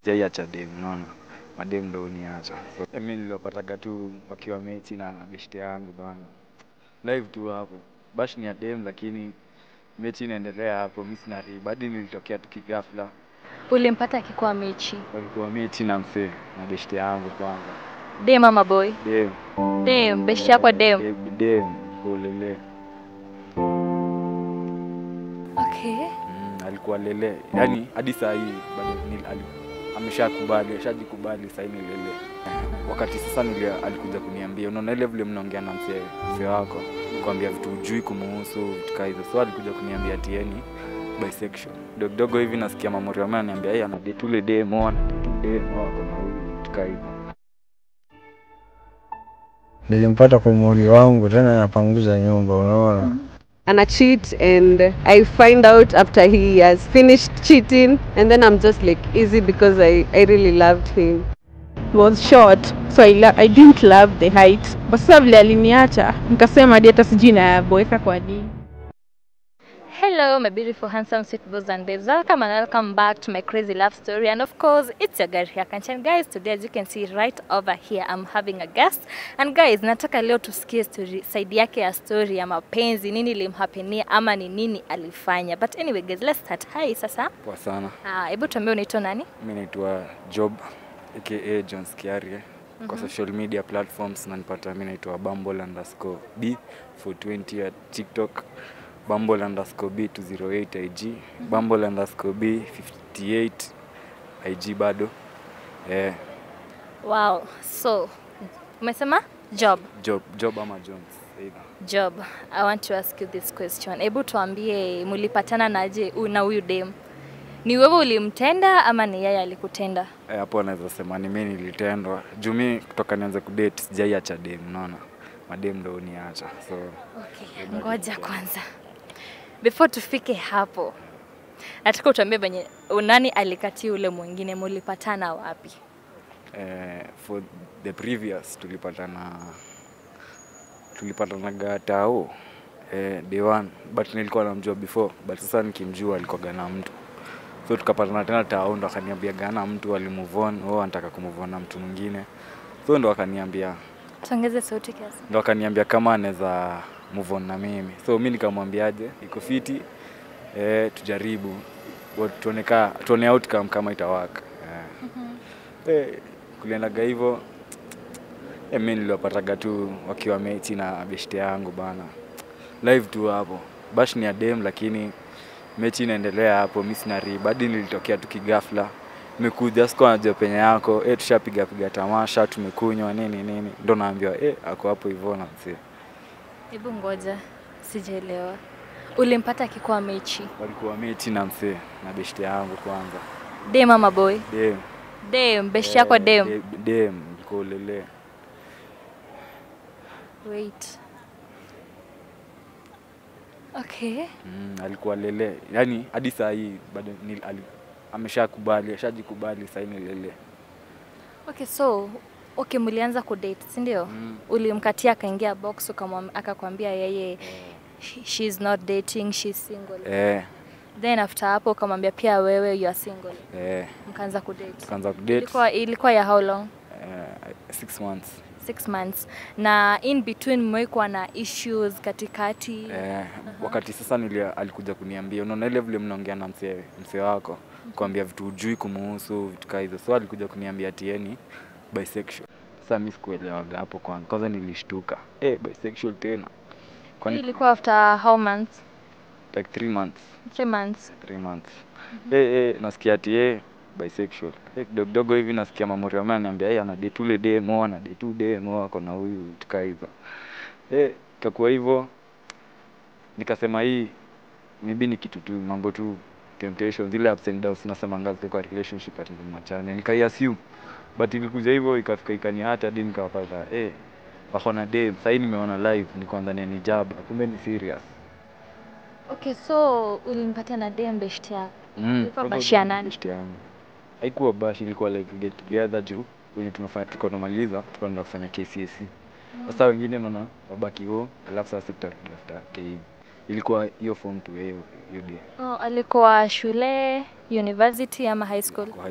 Sijaiacha dem, unaona madem ndo uniacha. So, mimi niliwapataga tu wakiwa mechi na beshte yangu bana, live tu hapo. Bash ni ya dem, lakini mechi inaendelea hapo, mimi sina riba. Hadi nilitokea tu kighafla, Ulimpata akikuwa mechi. walikuwa mechi na msee na beshte yangu kwanza. Dem ama boy? Dem, Dem, beshi yako dem. dem, dem, kulele. Okay. Mm, alikuwa lele, yaani hadi saa hii bado ni- ali- ameshakubali, ashajikubali saa hii ni lele. Wakati sasa nili alikuja kuniambia, unaona ile vile mnaongea na mzee mzee wako, kuambia vitu ujui kumuhusu vitu kaa hizo, so alikuja kuniambia tieni bisexual dogo dogo hivi, nasikia mamori wame ananiambia yeye anadate ule demo, anadate ule demo wako na huyu vitu kaa hivyo. Nilimpata kwa mori wangu tena napanguza nyumba, unaona ana cheat and I find out after he has finished cheating and then I'm just like easy because I, I really loved him. was short so I, lo- I didn't love the height but sasa vile aliniacha nikasema hadi hata sijui naboeka kwa nini Hello, my beautiful, handsome, sweet boys and babes. Welcome and welcome back to my crazy love story. And of course, it's your girl here, Kanchan. Guys, today, as you can see right over here, I'm having a guest. And guys, nataka leo tusikie story, side yake ya story ya mapenzi, nini limhapenia ama ni nini alifanya. But anyway, guys, let's start. Hi, sasa. Poa sana. Ah, hebu tuambie unaitwa nani? Mimi naitwa Job aka John Skiarie kwa social media platforms nanipata, mimi naitwa Bumble underscore B 420 ya TikTok, Bumble underscore B 208 IG, Bumble underscore B 58 IG bado eh, Wow. So, umesema job. Job Job ama Jones either. Job, I want to ask you this question. Hebu tuambie mulipatana naje huyu na huyu dem? Ni wewe ulimtenda ama ni yeye alikutenda? Eh, hapo naweza sema ni mimi nilitendwa juu mimi kutoka nianze kudate sijaiacha dem, unaona madem ndo uniacha so Okay, ngoja kwanza. Before tufike hapo, nataka utuambie venye nani alikatia ule mwingine, mulipatana wapi? eh, for the previous tulipatana tulipatanaga tao eh, day one but nilikuwa namjua before but sasa nikimjua alikuwaga na mtu so tukapatana tena tao ndo akaniambia gana mtu alimove on oh anataka kumove on na mtu mwingine so ndo akaniambia Tuongeze sauti kiasi. ndo akaniambia kama anaweza move on na mimi so mi nikamwambiaje iko fiti eh, tujaribu Wa- tuone ka tuone outcome kama itawaka eh. eh, kuliendaga hivyo eh, mi niliwapataga tu wakiwa mechi na beshte yangu bana live tu hapo bash ni ya dem lakini mechi inaendelea hapo mi sina riba hadi nilitokea tu kigafla nimekuja sikuwa najua penye yako eh, tushapiga piga tamasha tumekunywa nini nini ndo naambiwa eh, ako hapo hivyo na mzee Hebu ngoja, sijaelewa. Ulimpata akikuwa mechi. walikuwa mechi na msee na beshte yangu kwanza Dem ama boy? dem Dem, beshi yako Eh, dem. de- dem ilikuwa ulele Wait. Okay. mm, alikuwa lele yaani hadi saa hii bado ni, ali, ameshakubali ashajikubali saa hii ni lele Okay, so okay, mlianza kudate, si ndio? mm. Ulimkatia akaingia box ukamwam- akakwambia yeye she- she's not dating, she's single. eh, Then after hapo ukamwambia pia wewe you are single. eh, Mkaanza kudate. tukaanza kudate Ilikuwa ilikuwa ya how long? eh, six months Six months. Na in between mmekuwa na issues katikati. eh, wakati sasa nili, alikuja kuniambia unaona ile vile mnaongea na msee msee wako kuambia vitu ujui kumuhusu vitu kaa hizo so alikuja kuniambia tieni bisexual sasa mi sikuelewaga hapo kwanza kwanza nilishtuka eh, bisexual tena Hii kwani ilikuwa after how months? like three months Three months. three months eh, eh, nasikia ati eh, bisexual eh, kidogo kidogo hivi nasikia mamori wame ananiambia eh, ana date ule demo ana date ule demo ako na huyu vitu kaa hizo eh, ikakuwa hivyo nikasema hii maybe ni kitu tu mambo tu temptation zile ups and downs nasemanga zile kwa relationship ati ni machane nikaiassume but ilikuja hivyo ikafika ikaniata hadi nikawapata eh wako na dem sahii nimeona live nikaanza ni jaba kumbe ni serious Okay, so ulimpatia na dem beshte yako. Mm, Ilikuwa probably bashi ya nani? best yangu. Haikuwa bash, ilikuwa like get together juu wenye tunafanya tuko tunamaliza tukaenda kufanya KCSE. Sasa wengine naona wabaki huo, alafu sasa tutatafuta KE. Ilikuwa hiyo form tu hiyo hiyo day Oh, alikuwa shule, university ama high school? kwa high school.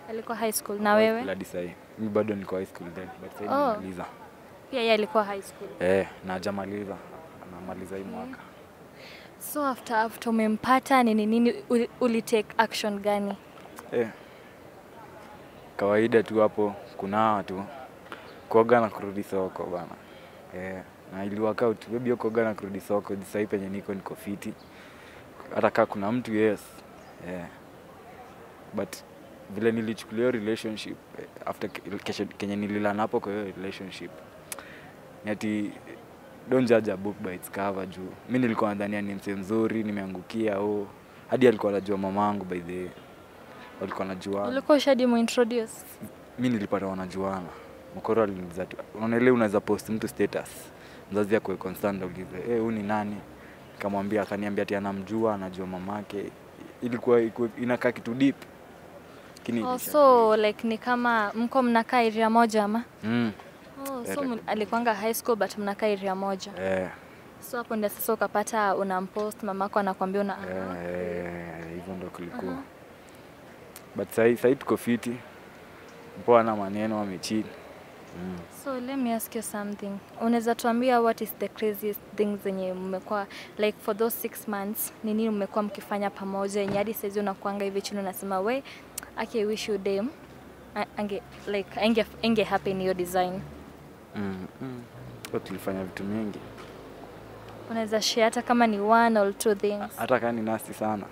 Alikuwa high school na wewe? hadi sahii mi bado niko high school then but sahii Oh. nimemaliza Pia yeye alikuwa high school. eh, na hajamaliza anamaliza hii mwaka So after after umempata nini nini uli, uli take action gani? eh. kawaida tu hapo kunawa tu kuoga na kurudi soko bana eh. na ili work out maybe hiyo kuoga na kurudi soko juu sahii penye niko niko fiti hata kaa kuna mtu yes eh. but vile nilichukulia hiyo relationship eh, after ke- kesho kenye nililana hapo kwa hiyo relationship ni ati don't judge a book by its cover juu mi nilikuwa nadhania ni msee mzuri nimeangukia au hadi alikuwa anajua mamangu by the way walikuwa najuana Ulikuwa ushadi muintroduce? mi nilipata wanajuana mkoro aliniuliza tu unaona ile unaweza post mtu status mzazi akwe constant aulize eh huyu ni nani nikamwambia akaniambia ati anamjua anajua mamake ilikuwa ilikuwa- inakaa kitu deep lakini Oh, ilisha- so like ni kama mko mnakaa area moja ama? mm, Oh, so Eh, ml- alikuwanga high school but mnakaa area moja. eh, So hapo ndio sasa ukapata unampost mamako anakwambia una eh, eh, hivyo ndo kulikuwa but sahii sahii tuko fiti mpoa na maneno amechini mm. So let me ask you something. Unaweza tuambia what is the craziest thing zenye mmekuwa like for those six months ni nini mmekuwa mkifanya pamoja yenye hadi saizi unakuanga hivi chini unasema we aki I wish you dem a- ange like ange, ange happen hiyo design. Mm, mm. Kwa tulifanya vitu mingi Unaweza share hata kama ni one or two things. hata kaa ni nasti sana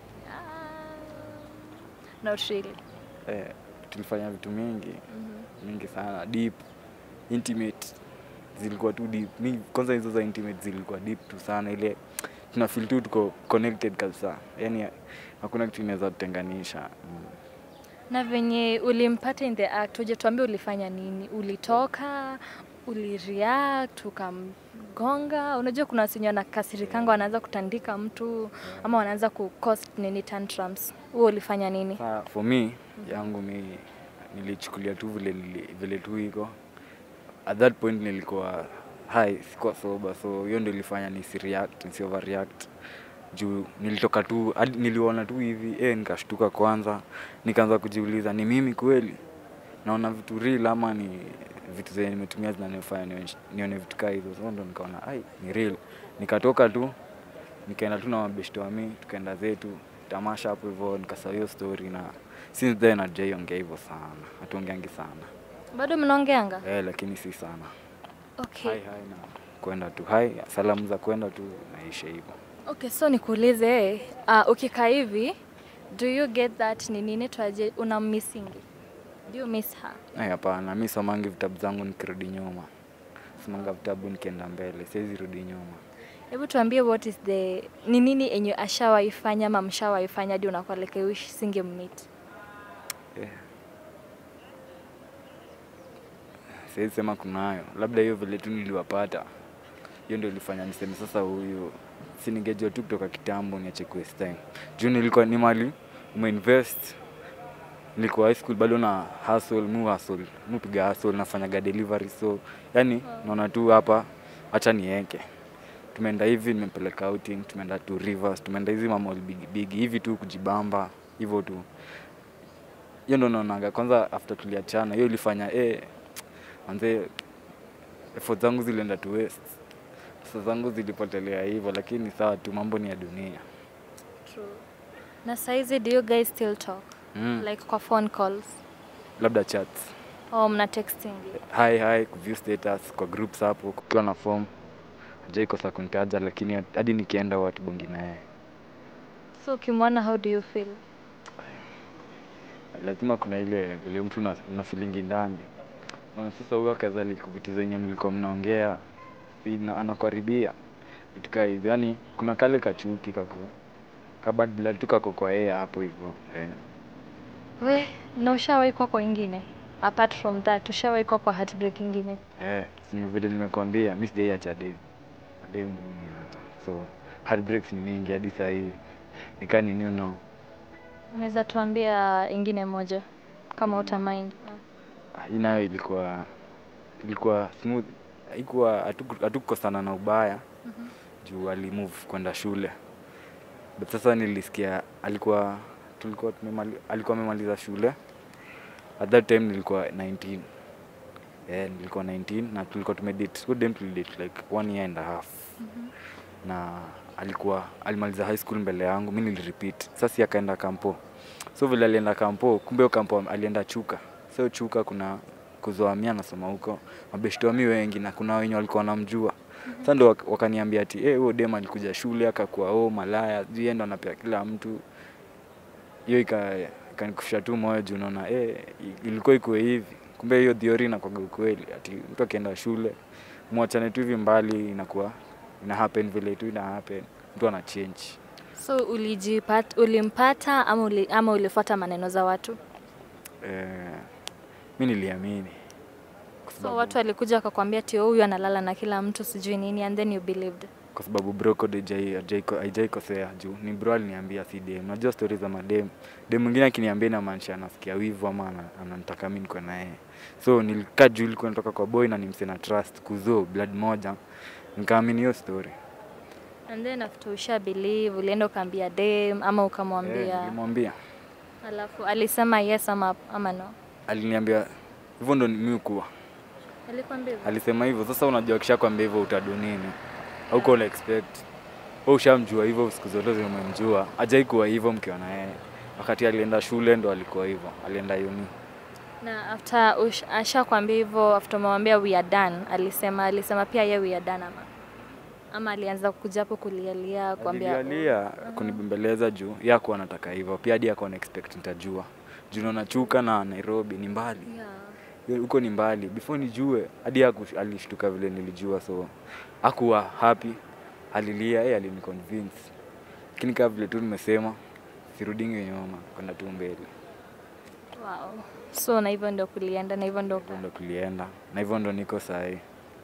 Not really. eh, tulifanya vitu mingi mingi sana deep intimate zilikuwa tu deep mi kwanza hizo za intimate zilikuwa deep tu sana ile tuna feel tu tuko connected kabisa yani hakuna kitu inaweza tutenganisha mm. Na venye ulimpata in the act, hujatuambia ulifanya nini? Ulitoka, ulireact, ukamgonga? Unajua kuna wasenye wanakasirikanga wanaanza kutandika mtu ama wanaanza ku cause nini tantrums. Wewe ulifanya nini? Sa, for me yangu mi nilichukulia tu vile, nili- vile tu iko at that point nilikuwa high sikuwa sober so hiyo ndio ilifanya nisireact nisi overreact juu nilitoka tu hadi niliona tu hivi eh, nikashtuka kwanza nikaanza kujiuliza ni mimi kweli naona vitu real ama ni vitu zenye nimetumia zinanifanya nione- nione vitu kaa hizo so ndo nikaona ai ni real nikatoka tu nikaenda tu na mabeshto wami tukaenda zetu tamasha hapo hivyo nikasahau hiyo story na since then hatujaiongea hivyo sana hatuongeangi sana Bado mnaongeanga? eh, lakini si sana Okay. hai hai na kwenda tu hai salamu za kwenda tu naisha hivyo Okay, so nikuulize, uh, ukikaa hivi, do you get that ni nini twaje una missingi? Do you miss her? Ai, hapana mi somangi vitabu zangu nikirudi nyuma somanga vitabu nikienda mbele siwezi rudi nyuma Hebu tuambie what is the ni nini enye ashawaifanya ama mshawaifanya hadi unakuwa like I wish singe meet. yeah. siwezi sema kunayo labda hiyo vile tu niliwapata hiyo ndio ilifanya niseme sasa huyu si ningejua tu kutoka kitambo niache kuwaste time juu nilikuwa ni mali umeinvest nilikuwa high school bado na hustle mu hustle mu piga hustle nafanyaga delivery so yani naona tu hapa acha nieke tumeenda hivi nimempeleka outing tumeenda tu rivers tumeenda hizi mamol big big hivi tu kujibamba hivyo tu hiyo ndo naonaga kwanza after tuliachana hiyo ilifanya eh manze effort zangu zilienda tu waste pesa zangu zilipotelea hivyo lakini sawa tu mambo ni ya dunia True. Na saizi do you guys still talk? mm. Like kwa phone calls? labda chats Au mna texting? hi hi kuview status kwa groups hapo kukiwa na form hajaikosa kunitaja lakini hadi nikienda watubongi naye So ukimwona how do you feel? lazima kuna ile vile mtu una, una feelingi ndani na sasa huyo akazali vitu zenye mlikuwa mnaongea ina- anakaribia vitu kaa hivyo yani kuna kale kachuki kako kabad blood tu kako kwa yeye hapo hivyo eh. We, na ushawahi kwa kwa ingine? Apart from that, ushawahi kwa kwa heartbreak ingine? Eh, si vile nimekuambia mi sijaiacha demu demu so heartbreaks ni mingi hadi saa hii nikaa nini no Unaweza tuambia ingine moja kama uta mind. hii nayo ilikuwa ilikuwa smooth haikuwa hatuku- hatukukosana na ubaya juu alimove kwenda shule but sasa nilisikia alikuwa tulikuwa tumemali, alikuwa amemaliza shule at that time nilikuwa 19 eh, nilikuwa 19 na tulikuwa tumedate good dem tulidate like one year and a half na alikuwa alimaliza high school mbele yangu mi nilirepeat sasa si akaenda kampo so vile alienda kampo kumbe hiyo kampo alienda chuka so chuka kuna kuzoamia nasoma huko mabeshto mi wengi na kuna wenye walikuwa wanamjua sasa ndo wak- wakaniambia ati eh huyo dem alikuja shule akakuwa oh malaya sijui yeye ndo anapea kila mtu hiyo ika- ikanikufisha tu moyo juu naona eh ilikuwa ikuwe hivi kumbe hiyo theory inakwaga ukweli ati mtu akienda shule mwachane tu hivi mbali inakuwa ina happen vile tu ina happen mtu ana change So ulijipata, ulimpata ama, uli, ama ulifuata maneno za watu? eh, mi niliamini kwa So sababu, watu walikuja wakakwambia ati huyu analala na kila mtu sijui nini and then you believed. kwa sababu bro code haijai- haijai- haijaikosea juu ni bro aliniambia si dem unajua stori za madem dem mwingine akiniambia inamaanisha anasikia wivu ama ana- ananitaka mi niko naye so nilikaa juu ilikuwa natoka kwa boy na nimse na trust kuzoo blood moja nikaamini hiyo story And then after usha believe ulienda ukaambia dem ama Eh, ukamwambia nilimwambia alafu alisema yes ama, ama no? aliniambia hivyo ndo mi kuwa Alikwambia hivyo? alisema hivyo sasa unajua kisha kwambia hivyo utadu nini auko una expect wewe ushamjua hivyo siku zote zenye umemjua ajai kuwa hivyo mkiwa na yeye wakati alienda shule ndo alikuwa hivyo alienda uni Na after ush, ashakwambia hivyo after umemwambia we are done, alisema alisema pia ye we are done ama ama alianza kuja hapo kulialia kuambia alilia kunibembeleza juu yakuwa anataka hivyo pia hadi akuwa na expect nitajua juu naona chuka na nairobi ni mbali yeah. huko ni mbali before nijue hadi haku- alishtuka vile nilijua so akuwa happy alilia yeye aliniconvince lakini kama vile tu nimesema sirudingi nyuma kwenda tu mbele Wow. So na hivyo ndio kulienda na hivyo ndio Hivyo ndo tulienda na hivyo ndo niko sahii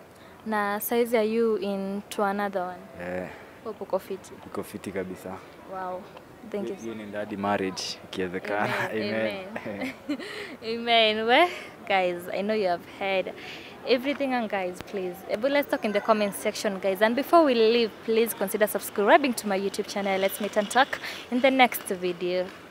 na size are you into another one? eh, Hope uko fiti. iko fiti kabisa Wow. Thank you. hiyo ni ndadi marriage ikiwezekana Amen, amen. Amen. Well, guys, I know you have heard everything, and guys, please, eh, but let's talk in the comment section, guys. And before we leave, please consider subscribing to my YouTube channel. Let's meet and talk in the next video.